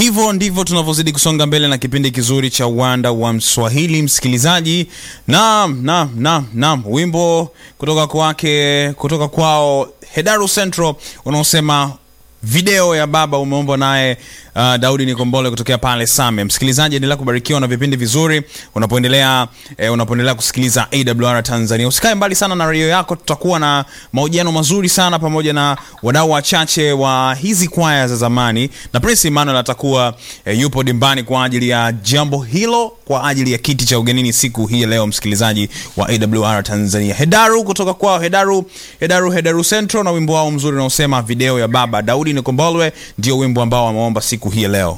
hivyo ndivyo tunavyozidi kusonga mbele na kipindi kizuri cha uwanda wa mswahili msikilizaji naam naam naam naam wimbo kutoka kwake kutoka kwao hedaru central unaosema video ya baba umeombwa naye uh, daudi nikombole kutokea pale same msikilizaji endelea kubarikiwa na vipindi vizuri unapoendelea eh, unapoendelea kusikiliza awr tanzania usikae mbali sana na redio yako tutakuwa na mahojiano mazuri sana pamoja na wadau wachache wa hizi kwaya za zamani na prince emmanuel atakuwa eh, yupo dimbani kwa ajili ya jambo hilo kwa ajili ya kiti cha ugenini siku hii ya leo msikilizaji wa awr tanzania hedaru kutoka kwao hedaru hedaru hedaru central na wimbo wao mzuri unaosema video ya baba daudi nikombolwe ndio wimbo ambao wameomba siku hii ya leo